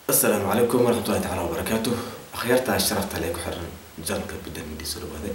asalaamu calaykum waraxmatullahi tacaala wabarakaatu akhyaartaa sharafta lee ku xiran janalka biddan midii soo dhawaade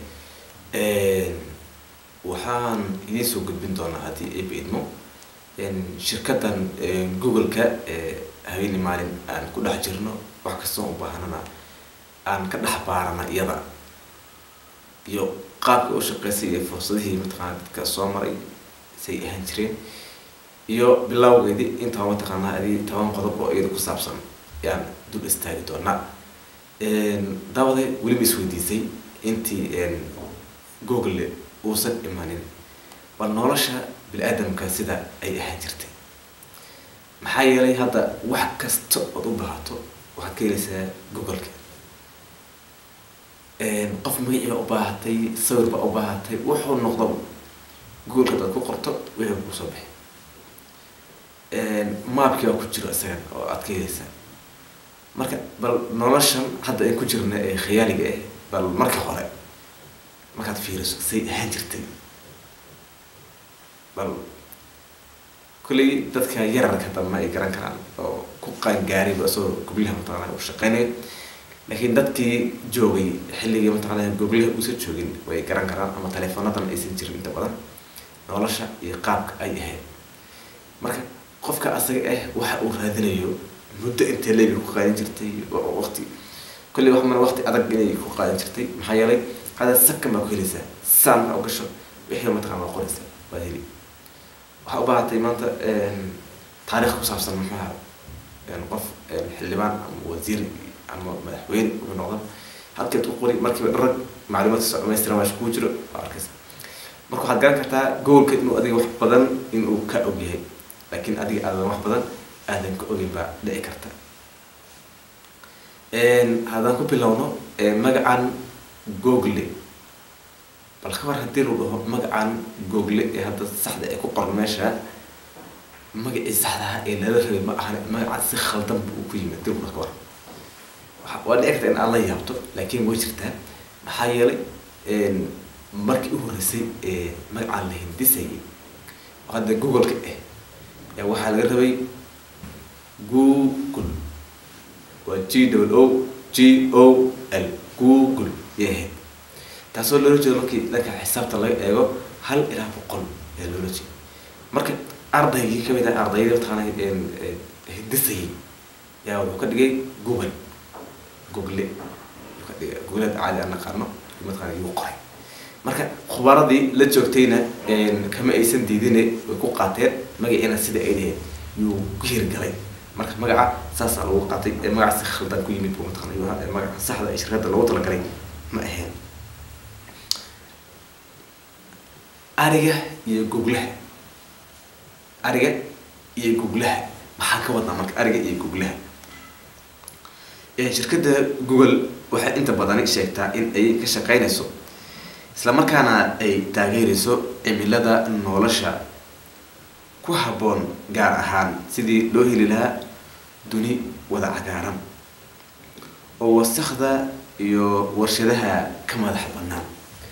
waxaan idiin soo gudbin doonaa haddii ay baidmo shirkaddan google-ka habeeni maalin aan ku dhex jirno wax kastoo u baahanana aan ka dhex baarana iyada iyo qaabka u shaqeysay iyo fursadihii mataqaana dadka soo maray say ahaan jireen iyo bilowgeedii intaa mataqaanaa adi toban qodob oo iyada ku saabsan ayaan dul istaagi doonaa daawade weliba isweydiisay intii google uusan imanin bal nolosha bini-aadamka sida ay ahaan jirtay maxaa yeelay hadda wax kasta ood u baahato waxaad ka helaysaa google-ka qof magacii baa u baahatay sawir baa u baahatay wuxuu noqdaba google-ka adaad ku qorto wixii kusoo baxay maabkii baa ku jiro isagan oo aad ka helaysaa marka bal noloshan hadda ay ku jirna ee khayaaliga ah bal marka hore markaad fiiriso say ahaan jirtay bal kulley dadka yararka dambe ay garan karaan oo ku qaangaariba isagoo goblaha mataqaanaa u shaqeynayo laakiin dadkii joogay xilligii mataqaanaa goblaha uusan joogin way garan karaan ama taleefonadan aysan jirin inta badan nolosha iyo qaabka ay ahayd marka qofka asaga ah waxa uu raadinayo muddo intee leegi ku qaadan jirtay waqti kulley wax mana waqti adag inay ku qaadan jirtay maxaa yeelay hada sakan baa ku helaysaa saan markaa u gasho wixii mataqana waa qoraysaa waa heli waxaa u baahatay maanta taarikh ku saabsan muxuaha qof xildhibaan ama wasiir ama madaxweyne wuxuu noqda halkeed ku qori markiiba dharag macluumaadkiisa dhamaystiran waa kugu jiro waa arkaysa marka waxaad garan kartaa gobolka inuu adiga wax badan inuu ka og yahay laakiin adiga aadan wax badan aadan ka ogeyn baa dhici karta haddaan ku bilowno magacan google bal ka war haddii lu dhaho magacan google ee hadda saxda ee ku qoran meesha magacii saxdaha ee lala rabay ma ahan magaca si khaldan buu ku yimid dil ka war waa dhici karta in aan la yaabto laakiin way jirtaa maxaa yeelay markii u horreysay ee magacaan la hindisayay oo hadda google-ka ah yaa waxaa laga rabay google waa g w o g o l google yay ahayd taasoo loola jeedo markii dhanka xisaabta laga eego hal ilaa boqol ayaa loola jeeda marka ardaygii kamid ah ardaydii mataqaana hindisayay yaa wuxuu ka dhigay google google yuu ka dhigay googlada caadi aan naqaano mataqaana yuu qoray marka khubaradii la joogtayna kama aysan diidine way ku qaateen magaciina sida ay dhaheen yuu ku hirgalay marka magaca saasaa lagu qaatay ee magaca si khaldan ku yimid buu mataqana yuu ahaa ee magaca saxda ee shirkadda loogu talagalay ma ahayn ariga iyo goglaha ariga iyo goglaha maxaa ka wadnaa marka ariga iyo goglaha shirkadda google waxay inta badani sheegtaa in ay ka shaqeynayso isla markaana ay taageerayso cimilada nolosha ku habboon gaar ahaan sidii loo heli lahaa duni wada cagaaran oo wasakda iyo warshadaha ka madax banaan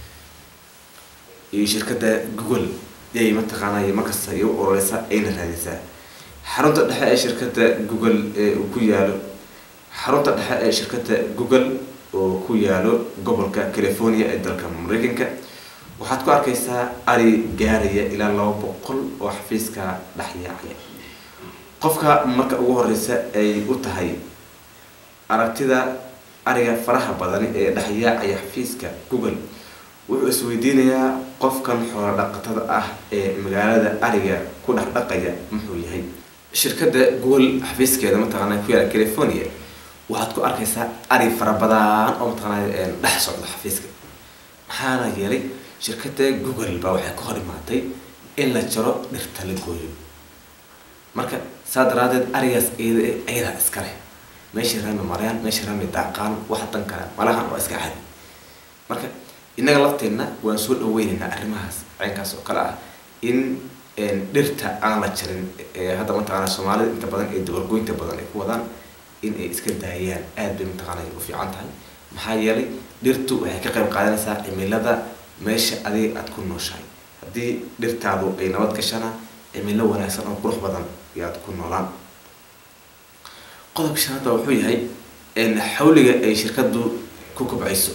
iyo shirkadda google yay mataqaanay markasta iyo uroreysa ayna raadisaa xarunta dhexe ee shirkadda google ee uu ku yaalo xarunta dhexe ee shirkadda google oo ku yaalo gobolka california ee dalka mareykanka waxaad ku arkaysaa ari gaaraya ilaa laba boqol oo xafiiska dhexyaacaya qofka marka ugu horeysa ay u tahay aragtida ariga faraha badani ee dhexyaacaya xafiiska google wuxuu isweydiinayaa qofkan xoolo dhaqatada ah ee magaalada ariga ku dhex dhaqaya muxuu yahay shirkadda google xafiiskeeda mataqaana ku yaala california waxaad ku arkaysaa ari fara badan oo mataqaanaa dhex socda xafiiska maxaana yeelay shirkadda google baa waxay ka hor imaatay in la jaro dhirta la gooyo marka saa daraadeed arigaas iyada ayadaa iska leh meeshay raami marayaan meeshay raami daaqaan wax dan kale malahan waa iska cadi marka innaga lafteenna waan soo dhaweynaynaa arrimahaas caynkaas oo kale ah in dhirta aan la jarin hadda mataqaana soomaalida inta badan ee dabargoynta badan ay ku wadaan in ay iska daayaan aada bay mataqaana u fiican tahay maxaa yeelay dhirtu waxay ka qayb qaadanaysaa cimilada meesha adiga aada ku nooshahay haddii dhirtaadu ay nabad gashana cimilo wanaagsan oo qurux badan ayaad ku noolaan qodobka shanaadba wuxuu yahay xawliga ay shirkaddu ku kobcayso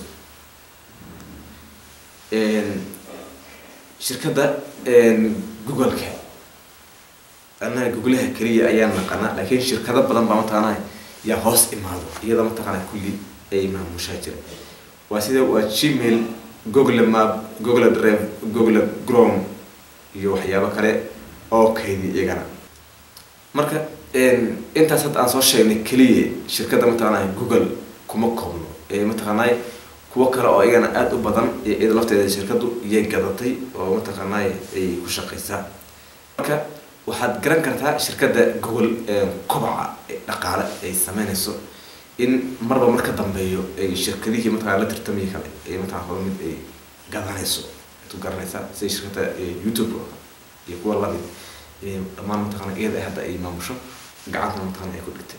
shirkadda googleka annaga googlaha keliya ayaan naqanaa laakiin shirkado badan baa mataqaanaa yaa hoos imaado iyada mataqaanaa kulli ay maamushaa jira waa sida waa gmail google map google drive google chrome iyo waxyaabo kale oo kaydi iyagana marka intaas hadda aan soo sheegnay keliya shirkadda mataqaanaa google kuma koobno mataqaanaa kuwo kale oo iyagana aada u badan iyada lafteeda shirkaddu iyay gadatay oo mataqaanaa ay ku shaqaysaa marka waxaad garan kartaa shirkadda google kobaca dhaqaale ay sameynayso in marba mar ka dambeeyo ay shirkadihii mataqana la tartamaya kale ay mataqana hore mid ay gadanayso ad garanaysaa sida shirkadda youtube iyo kuwa lamid dhammaan mataqana iyada hadda ay maamusho gacanta mataqana ay ku dhigtay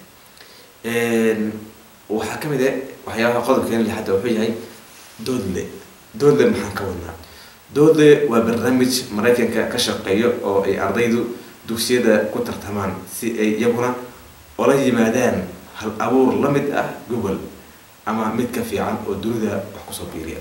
waxaa kamid ah waxyaabaha qodobkeena lixadda wuxuu yahay doodle doodle maxaan ka wadnaa doodle waa barnaamij maraykanka ka shaqeeyo oo ay ardaydu dugsiyada ku tartamaan si ay iyaguna ola yimaadaan hal abuur la mid ah google ama mid ka fiican oo dunida wax kusoo biiriya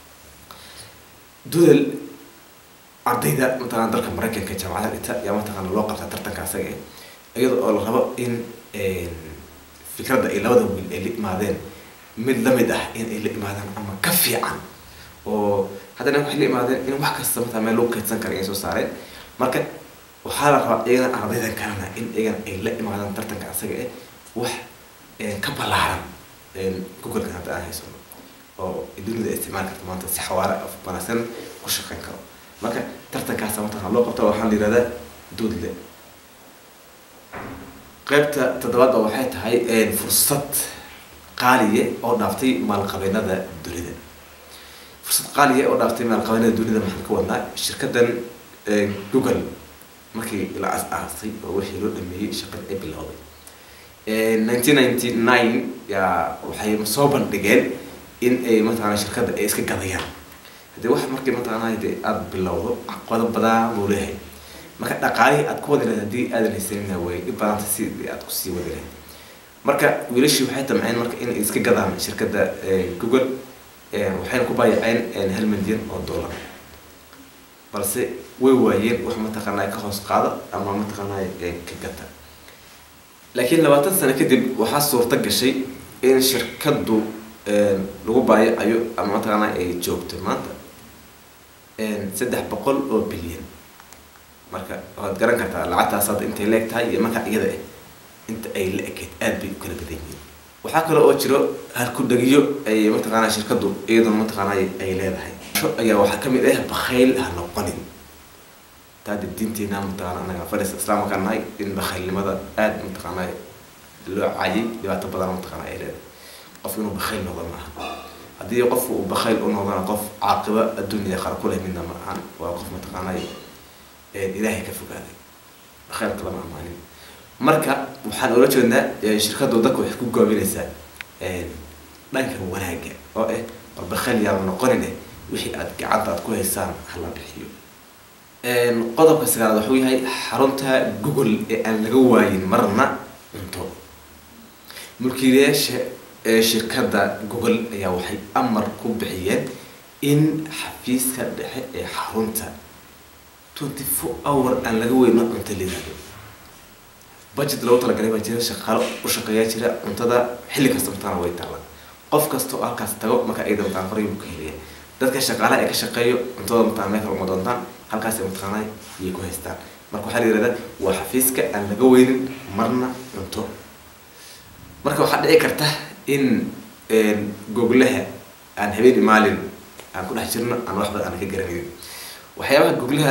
doodle ardayda mataqana dalka maraykanka jaamacada dhita yaa mataqana loo qabtaa tartanka asaga iyada oo la rabo in fikradda ay labada wiil ay la imaadeen mid lamid ah in ay la imaadaan ama ka fiican oo haddana waxay la imaadeen in wax kasta mataa meel lagu kaydsan kara ay soo saareen marka waxaa la rabaa iyagana ardaydan kalena in iyagana ay la imaadaan tartanka asaga eh wax ka ballaaran googleka hadda aan haysano oo dunida isticmaali karta maanta si xawaare wanaagsan ku shaqeyn karo marka tartankaasa mataqana loo qabta waxaa la yihahdaa doodle qaybta toddobaad oo waxay tahay fursad qaaliye oo dhaaftay maalqabeennada dunida fursad qaaliye oo dhaaftay maalqabeennada dunida maxaan ka wadnaa shirkaddan google markii la as-aasay oo wixii loo dhameeyey shaqada ay bilowday nineteen ninety nine yaa waxay soo bandhigeen in ay mataqana shirkadda ay iska gadayaan haddii wax markii mataqana de aada bilowdo caqabado badan buu leeyahay marka dhaqaalihii aad ku wadi lahayd haddii aadan haysanina way dhib badanta sidii aad kusii wadi lahayd marka wiilashii waxay tamceen marka inay iska gadaan shirkadda google waxayna ku baayaceen hal milyan oo dollar balse way waayeen wax mataqaanaa ka hoos qaada ama mataqaanaa ka gata laakiin labaatan sano kadib waxaa suurta gashay in shirkaddu lagu baayacayo ama mataqaanaa ay joogto maanta saddex boqol oo bilyan marka waxaad garan kartaa lacagtaas hadda intay la eg tahay iyo marka iyada ah inta ay la ekeyd aada bay u kala badan yihiin waxaa kale oo jiro halku-dhagiyo ay mataqaanaa shirkaddu iyaduna mataqaanaa ay leedahay ayaa waxaa kamid ah bakayl ha noqonin taada diinteena mataqaana anaga fadhis islaamka ka nahay in bakhaylnimada aada mataqaanaa loo caayay dhibaato badan mataqaanaa ay leedahay qof inuu bakayl noqdo maaha haddii qofku uu bakayl u noqdona qof caaqiba adduunya qara ku leh midna ma ahan waa qof mataqaanaa ilaahay ka fogaaday bakhaylka lama amaanin marka waxaan ola jeednaa shirkaddu dadka waxay ku goobinaysaa dhanka wanaagga oo ah war bakayl yaala noqonine wixii aad gacanta aad ku haysaan hala bixiyo qodobka sagaalaad wuxuu yahay xarunta google ee aan laga waayin marna cunto mulkiilayaasha shirkadda google ayaa waxay amar ku bixiyeen in xafiiska dhexe ee xarunta twenty four hour aan laga weyno cunto layihahdo budget loogu talagalay baa jira shaqaalo u shaqeeyaa jira cuntada xilli kasta mataqana way taalla qof kasta oo halkaas tago marka ayada mataqana horay buu ka helaya dadka shaqaalaha ee ka shaqeeyo cuntada mataqana meel kale uma doontaan halkaas mataqaana iyay ku haystaan marka waxaa la yihahdaa waa xafiiska aan laga weynin marna cunto marka waxaa dhici karta in googlaha aan habeen maalin aan ku dhex jirno aan wax badan aan ka garanaynin waxyaabaha googlaha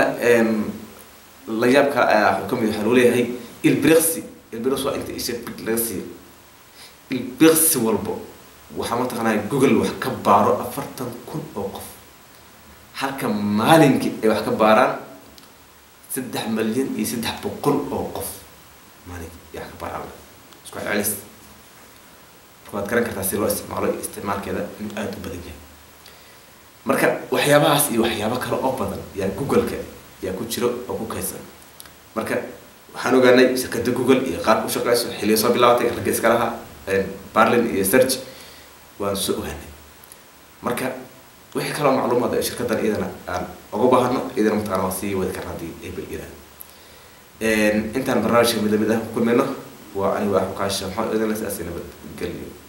la yaabka wuxuu kamid waxaa loo leeyahay ilbriqsi ilbriqsi waa inta isha big laga siiyo ilbriqsi walbo waxaa mataqaanaa google wax ka baaro afartan kun oo qof halka maalinkii ay wax ka baaraan saddex malyan iyo saddex boqol oo qof maalinkii ay wax ka baaraan isku celcelis waad garan kartaa si loo isticmaalo isticmaalkeeda inuu aada u badan yahay marka waxyaabahaas iyo waxyaabo kale oo badan yaa google-ka yaa ku jiro oo ku kaysan marka waxaan ogaanay shirkadda google iyo qaabka u shaqeyso xilliya soo bilaabatay ragga iska lahaa barlin iyo search waan soo ogaanay marka wixii kaloo macluumaad ee shirkaddan iyadana aan uga baahano iyadana mataqana waan sii wadi karna haddii ay baliyadaan intaan barnaamijka mid lamid ah ku kulmayno waa aniga axukaasha maxamed idinla sidaasi nabad geliyo